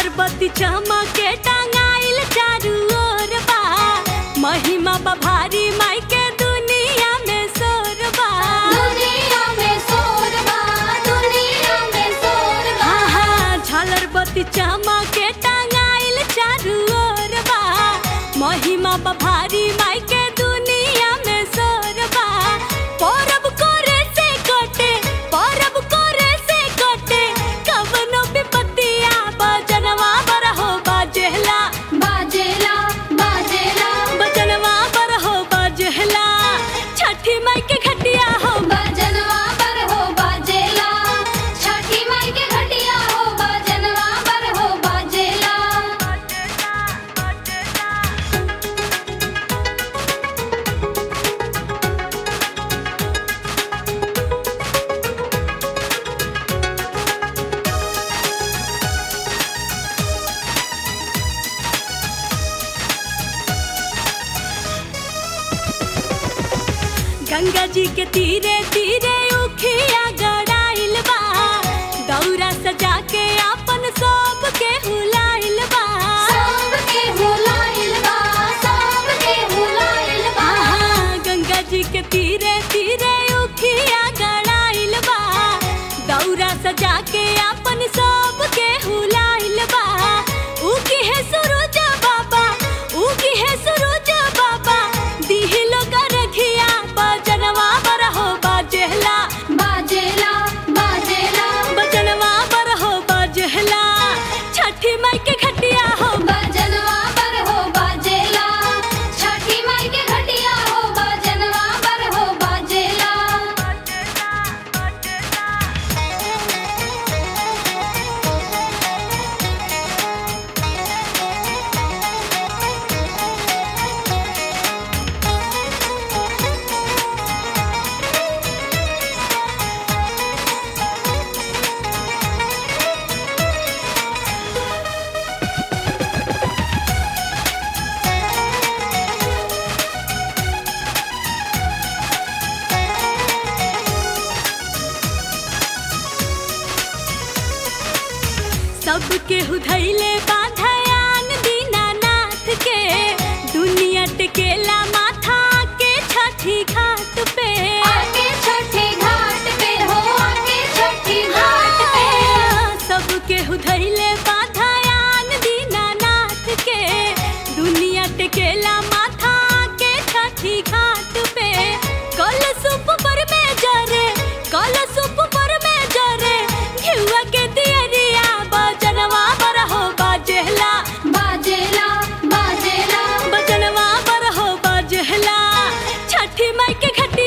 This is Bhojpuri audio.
बत्ती चमके टांगाइल चारू ओर बा महिमा बा भारी माई के दुनिया में शोर बा दुनिया में शोर बा दुनिया में शोर बा हाँ हाँ झालर बत्ती चमके टांगाइल चारू ओर बा महिमा बा भारी माई के दुनिया में शोर बा परब करे से कटे परब करे से कटे कवनो विपत्तिया बजनवा बरहो बाजेला बाजेला बाजेला बजनवा बरहो बाजेला छठी माई के घटिया हो बजनवा पर हो बाजेला छठी माई के घटिया हो बजनवा पर हो बाजेला गंगा जी के तीरे तीरे उखिया गड़ाइल बा दौरा सजा के अपन सब के हुलाइल बा सब के हुलाइल बा सब के हुलाइल बा आहा, गंगा जी के तीरे तीरे उखिया गड़ाइल बा दौरा सजा के अपन सब के हुलाइल बा उगी है सूरज बाबा उगी है सूरज बाबा दिहिलो करखिया बजनवा बरहो बाजेला बाजेला बाजेला बजनवा बरहो बाजेला छठी माई के घटिया हो बजनवा पर हो बाजेला छठी माई के घटिया हो बजनवा पर हो बाजेला सबके हुधैले बाधयान दीनानाथ के दुनिया टेकेला माथा के छठी घाट पे आके छठी घाट पे हो आके छठी घाट पे सबके हुधैले बाधयान दीनानाथ के दुनिया टेकेला माथा के छठी घाट पे कल सुप पर में जरे कल सुप पर में जरे घिउआ के दियरिया बजनवा बरहो बाजेला बाजेला बाजेला बजनवा बरहो बाजेला छठी माई के घटिया